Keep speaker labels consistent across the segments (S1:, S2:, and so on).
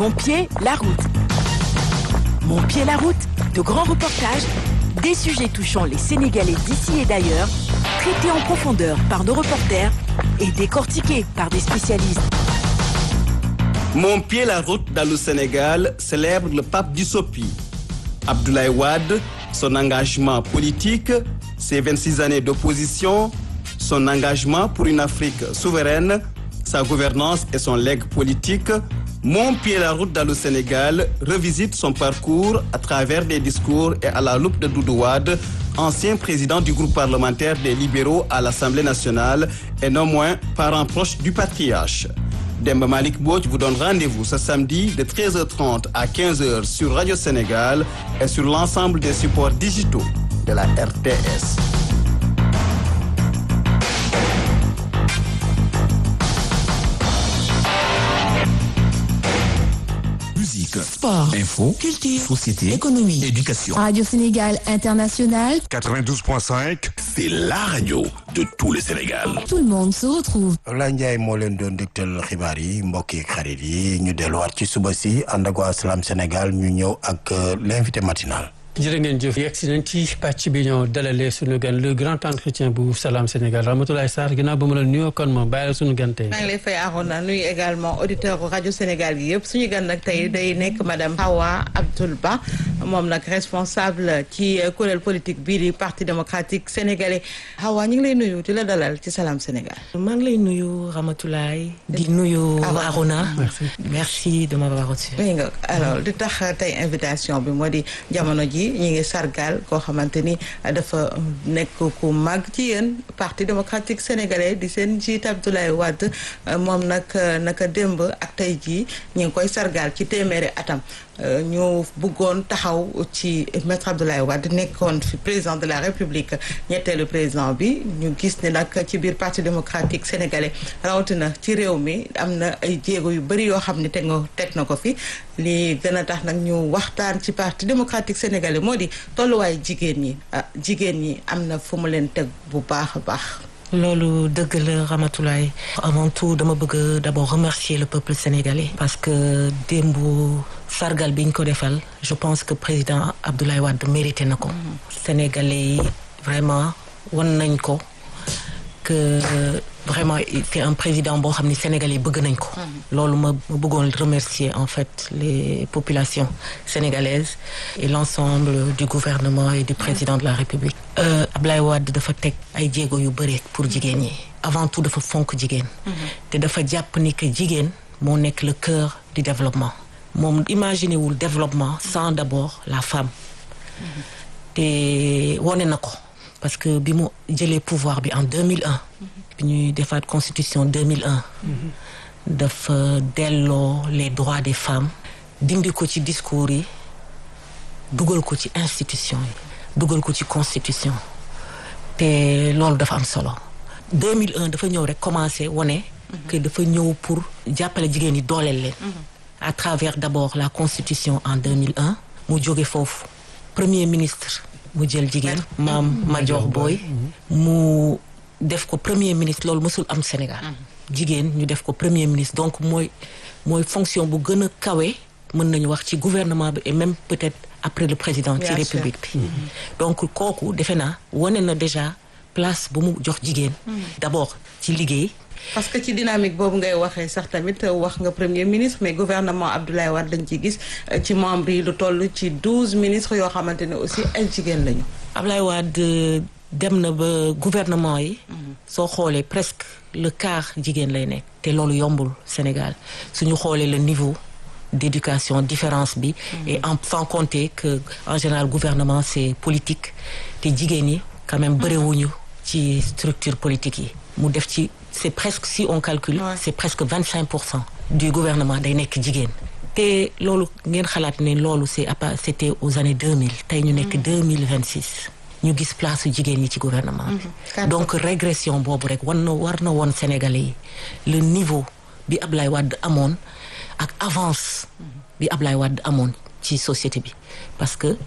S1: Mon pied, la route. Mon pied, la route, de grands reportages, des sujets touchant les Sénégalais d'ici et d'ailleurs, traités en profondeur par nos reporters et décortiqués par des spécialistes.
S2: Mon pied, la route dans le Sénégal célèbre le pape Dussopi. Abdoulaye Wade, son engagement politique, ses 26 années d'opposition, son engagement pour une Afrique souveraine, sa gouvernance et son legs politique, Mon pied la route dans le Sénégal revisite son parcours à travers des discours et à la loupe de Doudou Wade, ancien président du groupe parlementaire des libéraux à l'Assemblée nationale et non moins parent proche du patriarche. Demba Malik Boj vous donne rendez-vous ce samedi de 13h30 à 15h sur Radio Sénégal et sur l'ensemble des supports digitaux de la RTS.
S3: Musique,
S4: Sport,
S3: info,
S4: culture,
S3: société,
S4: économie,
S3: éducation.
S4: Radio Sénégal International,
S5: 92.5.
S3: C'est la radio de tout le Sénégal.
S4: tout le monde se retrouve.
S6: Abdoulaye Ndiaye moo leen doon dégtal xibaar yi mbokk yi xarit yi ñu delluwaat ci suba si ànd ak waa Salam Sénégal ñu ñëw ak euh, l'invité matinal.
S7: jërë ngeen jëf yegg si nañ ci pàcc bi ñoo dalalee suñu gan le grand entretien bu Salam Sénégal Ramatoulaye Sarr ginnaaw ba mu la nuyoo kon ma bàyyi la suñu gan tey
S8: maa ngi lay fay Arona nuyu également auditeur rajo Sénégal yi yëpp suñu gan nag tey day nekk madame Hawa Abdoul Ba moom nag responsable ci kuréel politique bii di parti démocratique sénégalais Hawa ñu ngi lay nuyu di la dalal ci Salam Sénégal.
S9: maa ngi lay nuyu Ramatoulaye di nuyu
S8: Awa.
S9: Arona merci de m'avoir reçu
S8: oui nga alors di tax tey invitation bi moo di jamono ji ñi ngi sargal koo xamante ni dafa nekk ku mag ci yéen parti démocratique sénégalais di seen njiit Abdoulaye Wade moom nag naka démb ak tey jii ñi ngi koy sargal ci téeméeri atam ñu bëggoon taxaw ci maître Abdoulaye Wade nekkoon fi président de la république ñetteelu président bi ñu gis ne nag ci biir parti démocratique sénégalais rawatina ci réew mi am na ay jéego yu bëri yoo xam ne teg nga teg na ko fi li gën a tax nag ñu waxtaan ci parti démocratique sénégalais moo di tolluwaay jigéen ñi ah jigéen ñi am na fu mu leen teg bu baax a baax.
S9: loolu dëgg la Ramatoulaye avant tout dama bëgg d'abord remercier le peuple sénégalais parce que démb sargal bi ñu ko defal je pense que président Abdoulaye Wade mérité na ko sénégalais yi vraiment wan nañ ko que vraiment c'est un président boo xam ni sénégalais yi bëgg nañ ko loolu ma ma bëggoon remercier en fait les populations sénégalaises et l'ensemble du gouvernement et du président de la République euh, Ablaye Wade dafa teg ay jéego yu bëri pour jigéen ñi avant tout dafa fonk jigéen te dafa jàpp ni que jigéen moo nekk le cœur du développement moom imaginé wul développement sans d'abord la femme te wone na ko parce que bi mu jëlee pouvoir bi en 2001 bi ñuy defaat constitution 2001 dafa delloo les droits des femmes dindi ko ci discours yi dugal ko ci institution yi dugal ko ci constitution te loolu dafa am solo 2001 dafa ñëw rek commencé wone que dafa ñëw pour jàppale jigéen ñi dooleel leen à travers d'abord la constitution en 2001 mu jóge foofu premier ministre mu jël jigéen maam Madior Boye mu def ko premier ministre loolu mësul am Sénégal jigéen ñu def ko premier ministre donc mooy mooy fonction bu gën a kawe mën nañu wax ci gouvernement bi et même peut-être après le président ci
S8: Bien sûr.
S9: république bi donc kooku defe naa wane na déjà place bu mu jox jigéen d'abord ci liggéey
S8: parce que ci dynamique boobu ngay waxee sax tamit wax nga premier ministre mais gouvernement Abdoulaye Wade lañ ci gis ci membre yi lu toll ci douze ministres yoo xamante ne aussi ay jigéen lañu.
S9: Ablaye Wade dem na ba gouvernement yi soo xoolee presque le quart jigéen lay nekk te loolu yombul Sénégal suñu xoolee le niveau d'éducation différence bi et en sans compter que en général gouvernement c'est politique te jigéen yi quand même bëriwuñu ci structure politique yi mu def ci c'est presque si on calcule
S8: Ouais.
S9: c'est presque vingt cinq pour cent du gouvernement day nekk jigéen te loolu ngeen xalaat ne loolu c'est à part c'était aux années 2000 tey ñu nekk 2026 ñu gis place su jigéen ñi ci gouvernement bi
S8: Quatre
S9: donc régression boobu rek war na war na woon Sénégalais yi le niveau bi Ablaye Wade amoon ak avance bi Ablaye Wade amoon ci société bi parce que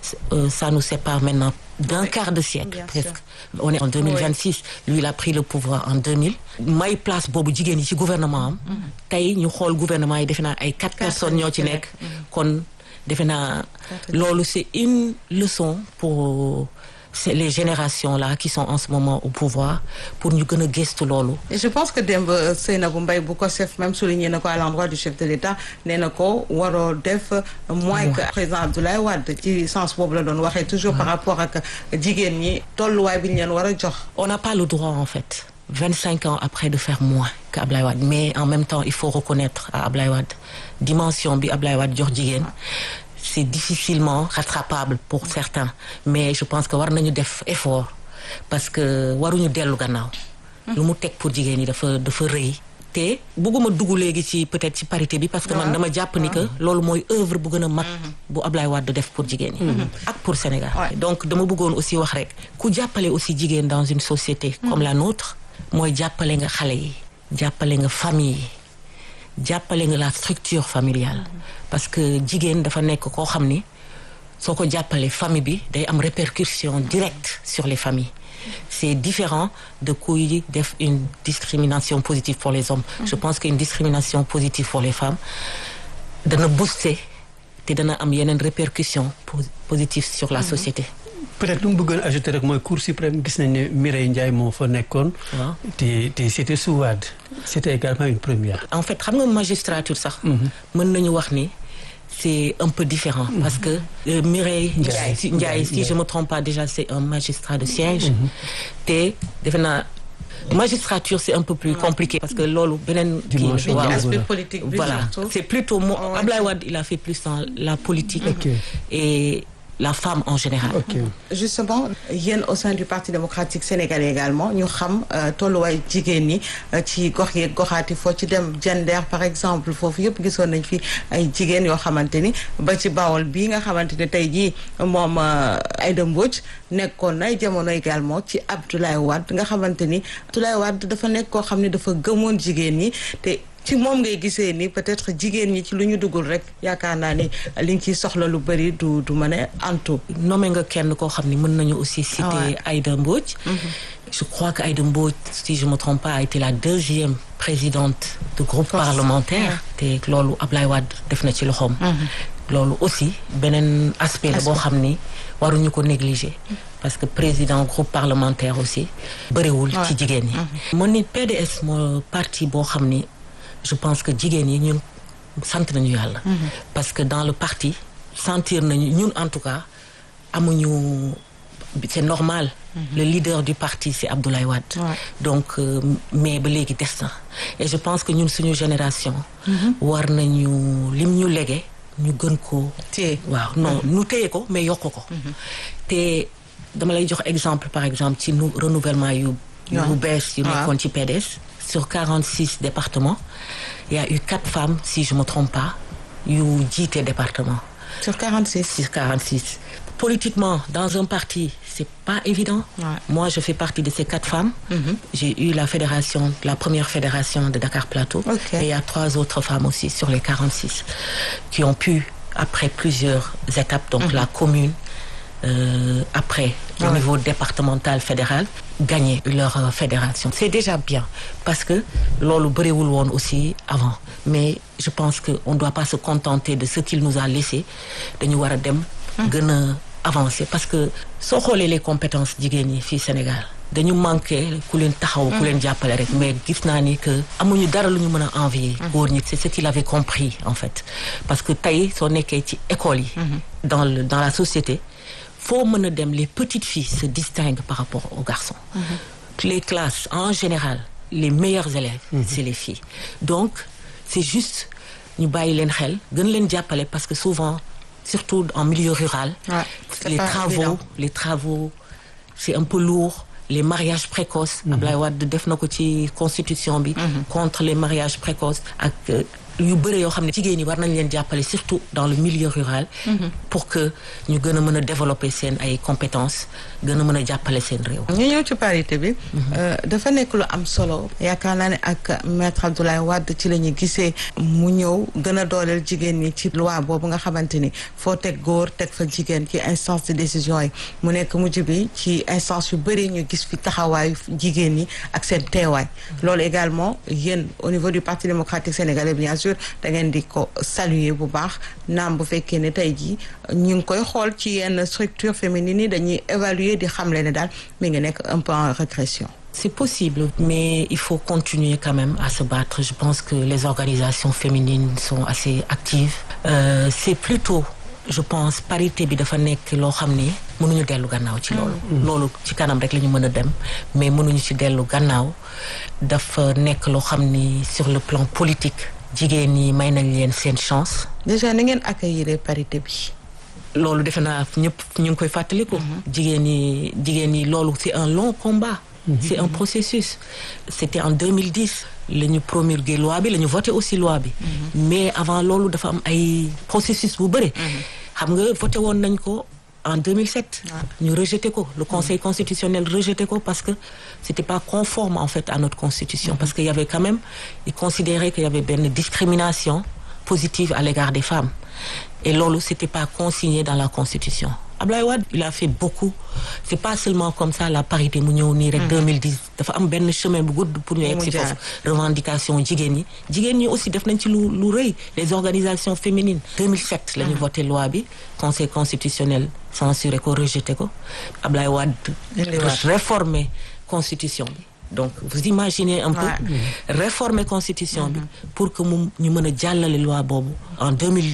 S9: euh, ça nous sépare maintenant d'un quart de siècle
S8: Bien
S9: presque on est en 2026 lui il a pris le pouvoir en 2000 may place boobu jigéen yi ci gouvernement am tey ñu xool gouvernement yi defe naa ay quatre personnes ñoo ci nekk kon defe naa loolu c'est une leçon pour c'est les générations là qui sont en ce moment au pouvoir pour ñu gën a gëstu loolu
S8: et je pense que démb Seynabou Mbaye bu ko chef même souligné na ko à l'endroit du chef de l'État nee na ko waroo def moins que président Abdoulaye Wade ci sens boobu la doon waxee toujours par rapport ak jigéen ñi tolluwaay bi ñu leen war a jox
S9: on n'a pas le droit en fait 25 ans après de faire moins que Ablaye Wade mais en même temps il faut reconnaître à Ablaye Wade dimension bi Ablaye Wade jox jigéen c'est difficilement rattrapable pour certains mais je pense que war nañu def effort parce que waruñu dellu gannaaw lu mu teg pour jigéen ñi dafa dafa rëy te bëgguma dugg léegi ci peut-être ci parité bi parce que man dama jàpp ni que loolu mooy œuvre bu gën a mag bu Ablaye Wade def pour jigéen ñi ak pour Sénégal donc dama bëggoon aussi wax rek ku jàppale aussi jigéen dans une société comme la nôtre mooy jàppale nga xale yi jàppale nga famille yi jàppale nga la structure familiale parce que jigéen dafa nekk koo xam ni soo ko jàppale famille bi day am répercussion directe sur les familles c'est différent de kuy def une discrimination positive pour les hommes je pense qu'une discrimination positive pour les femmes dana booster te dana am yeneen répercussion positive sur la société
S7: peut-être lu mu bëggoon ajouter rek mooy cour suprême gis nañ ne Mireille Ndiaye moo fa nekkoon.
S9: waaw
S7: te te c'était sous Wade. c'était également une première.
S9: en fait xam nga magistrature sax. mën nañu wax ni c'est un peu différent. parce que euh, Mireille Ndiaye si Ndiaye si je me trompe pas déjà c'est un magistrat de siège. te defe naa magistrature c'est un peu plus compliqué. parce que loolu beneen.
S7: Dimension
S9: waaw
S8: aspect politique bi
S9: voilà
S8: surtout.
S9: c'est plutôt mo Ablaye Wade il a fait plus dans la politique.
S7: Ok.
S9: et la femme en général.
S7: ok
S8: justement yéen au sein du parti démocratique sénégalais également ñu xam euh, tolluwaay jigéen ñi euh, ci gox yeeg goxaati foo ci dem gender par exemple foofu yëpp gisoon nañ fi ay jigéen yoo xamante ni ba ci bawol bii nga xamante ni tey jii moom euh, Aïda Mbodj nekkoon nay jamono également ci Abdoulaye Wade nga xamante ni Abdoulaye Wade dafa nekk koo xam ne dafa gëmoon jigéen ñi te ci moom ngay gisee ni peut-être jigéen ñi ci lu ñu duggul rek yaakaar naa ni liñ ciy soxla lu bëri du du mën a antu
S9: nommé nga kenn koo xam ni mën nañu aussi
S8: Ah
S9: citer
S8: ouais.
S9: Aïda Mbodj je crois que Aïda Mbodj si je me trompe pas a été la deuxième présidente de groupe
S8: Force.
S9: parlementaire te loolu Ablaye Wade def na ci loxoom loolu aussi beneen aspect la boo xam ni waruñu ko négliger parce que président groupe parlementaire aussi bëriwul ci jigéen ñi mon ni PDS moo parti boo xam ni je pense que jigéen yi ñun sant nañu yàlla parce que dans le parti sentir nañu ñun en tout cas amuñu c'est normal le leader du parti c'est Abdoulaye Wade
S8: Ouais.
S9: donc euh, mais ba léegi des na et je pense que ñun suñu génération war nañu lim ñu légué ñu gën ko
S8: téye
S9: waaw non ñu téye ko mais yokk ko te dama lay jox exemple par exemple ci nu renouvellement yu yu
S8: Waaw.
S9: bees yu
S8: Waaw.
S9: nekkoon ci PDS sur 46 départements il y a eu quatre femmes si je me trompe pas yu jiite département
S8: sur 46
S9: sur 46 politiquement dans un parti c'est pas évident
S8: Ouais.
S9: moi je fais partie de ces quatre femmes j'ai eu la fédération la première fédération de Dakar Plateau
S8: Ok.
S9: et il y a trois autres femmes aussi sur les 46 qui ont pu après plusieurs étapes donc la commune euh, après au
S8: Ouais.
S9: niveau départemental fédéral gagner leur euh, fédération c'est déjà bien parce que loolu bëriwul woon aussi avant mais je pense que on doit pas se contenter de ce qu'il nous a laissé dañu war a dem gën a avancer parce que soo xoolee les compétences jigéen ñi fii Sénégal dañu manqué ku leen taxaw ku leen jàppale rek mais gis naa ni que amuñu dara lu ñu mën a envier góor ñi c'est ce qu'il avait compris en fait parce que tey soo nekkee ci école yi dans le dans la société foo mën a dem les petites filles se distinguent par rapport aux garçons les classes en général les meilleurs élèves c'est les filles donc c'est juste ñu bàyyi leen xel gën leen jàppale parce que souvent surtout en milieu rural
S8: Ouais, c'est
S9: les
S8: pas
S9: travaux
S8: évident.
S9: les travaux c'est un peu lourd les mariages précoces Ablaye Wade def na ko ci constitution bi contre les mariages précoces ak euh, yu bëre yoo xam ne jigéen ñi war nañ leen jàppale surtout dans le milieu rural pour que ñu gën a mën a développer seen ay compétences gën a mën a jàppale seen réew
S8: ñu ñëw ci parité bi dafa nekk lu am solo yaakaar naa ne ak maître Abdoulaye Wade ci la ñu gisee mu ñëw gën a dooleel jigéen ñi ci loi boobu nga xamante ni foo teg góor teg fa jigéen ci instance de décision yi mu nekk mujj bi ci instance yu bëri ñu gis fi taxawaayu jigéen ñi ak seen teewaay loolu également yéen au niveau du parti démocratique sénégalais bien sûr da ngeen di ko saluer bu baax naam bu fekkee ne tey jii ñu ngi koy xool ci yenn structure féminine yi dañuy évaluer di xamle ne daal mi ngi nekk un peu en régression
S9: C'est possible, mais il faut continuer quand même à se battre. Je pense que les organisations féminines sont assez actives. Euh, c'est plutôt, je pense, parité bi dafa nekk loo xam ni mënuñu dellu gannaaw ci loolu. loolu ci kanam rek la ñu mën a dem mais mënuñu ci dellu gannaaw dafa nekk loo xam ni sur le plan politique jigéen ñi may nañ leen seen chance.
S8: déjà ni ngeen accueillir parité bi.
S9: loolu defe naa ñëpp ñu ngi koy fàttaliku. jigéen ñi jigéen ñi loolu c'est un long combat. c'est un processus c'était en 2010 la ñu promulgué loi bi la ñu voté aussi loi bi mais avant loolu dafa am ay processus bu bëri xam nga voté woon nañ ko en 2007 ñu rejeté ko le conseil constitutionnel rejeté ko parce que c'était pas conforme en fait à notre constitution parce que y avait quand même il considérait qu'il y avait benn discrimination positive à l'égard des femmes et loolu c'était pas consigné dans la constitution Ablaye Wade il a fait beaucoup c'est pas seulement comme ça la parité mu ñëw nii rek 2010 dafa am benn chemin bu gudd pour ñu egg si foofu revendication jigéen ñi jigéen ñi aussi def nañ ci lu lu rëy les organisations féminines 2007 la ñu voté loi bi conseil constitutionnel censuré ko rejeté ko Ablaye Wade réformer constitution bi donc vous imaginez un peu réformer constitution bi pour que mu ñu mën a jàllale loi boobu en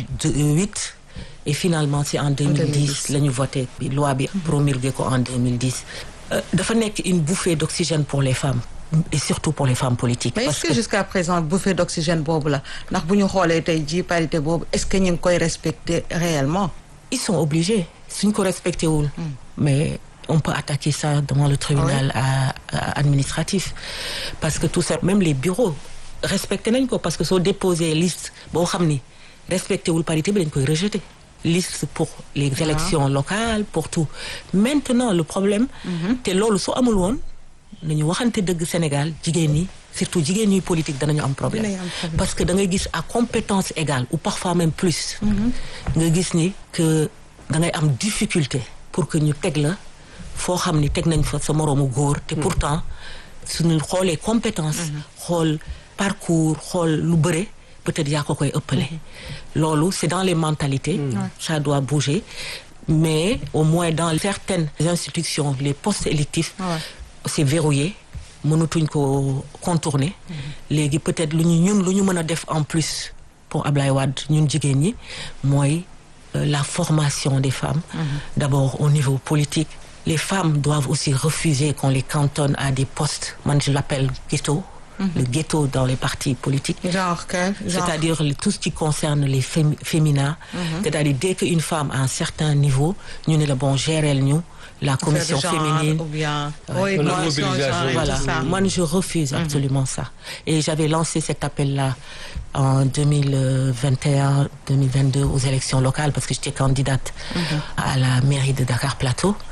S9: 2008 et finalement c'est en 2010 la ñu voté loi bi promulgué ko en 2010 dafa nekk une bouffée d'oxygène pour les femmes et surtout pour les femmes politiques.
S8: mais est-ce que jusqu'à présent bouffée d'oxygène boobu la ndax bu ñu xoolee tey jii parité boobu est-ce que ñu ngi koy respecter réellement.
S9: ils sont obligés suñ ko respecté wul. mais on peut attaquer ça devant le tribunal à, à administratif parce que tout ça même les bureaux respecté nañ ko parce que soo déposé liste boo xam ni respecté wul parité bi dañ koy rejeter. liste pour les élections locales pour tout maintenant le problème te loolu soo amul woon nañu waxante dëgg Sénégal jigéen ñi surtout jigéen ñi politique danañu am problème parce que da ngay gis à compétence égale ou parfois même plus nga gis ni que da ngay am difficulté pour que ñu teg la foo xam ni teg nañ fa sa moroomu góor te pourtant suñu xoolee compétence xool parcours xool lu bëre peut-être yaa ko koy ëppale loolu c'est dans les mentalités ça doit bouger mais au moins dans certaines institutions les postes électifs c'est verrouillé mënatuñ ko contourner léegi peut-être lu ñu ñun lu ñu mën a def en plus pour Ablaye Wade ñun jigéen ñi mooy la formation des femmes d'abord au niveau politique les femmes doivent aussi refuser qu'on les cantonne à des postes man je l'appelle ghetto le ghetto dans les partis politiques.
S8: Genre quel genre?
S9: C'est-à-dire tout ce qui concerne les fém féminins. C'est-à-dire dès qu'une femme à un certain niveau, ñu ne la bon gérer ñu la commission
S8: genre,
S9: féminine.
S8: Ou bien
S7: Oui,
S8: oui, coalition,
S7: mobilisation,
S8: genre et
S9: Voilà,
S8: tout ça.
S9: moi je refuse absolument ça. Et j'avais lancé cet appel-là en 2021-2022 aux élections locales parce que j'étais candidate à la mairie de Dakar Plateau.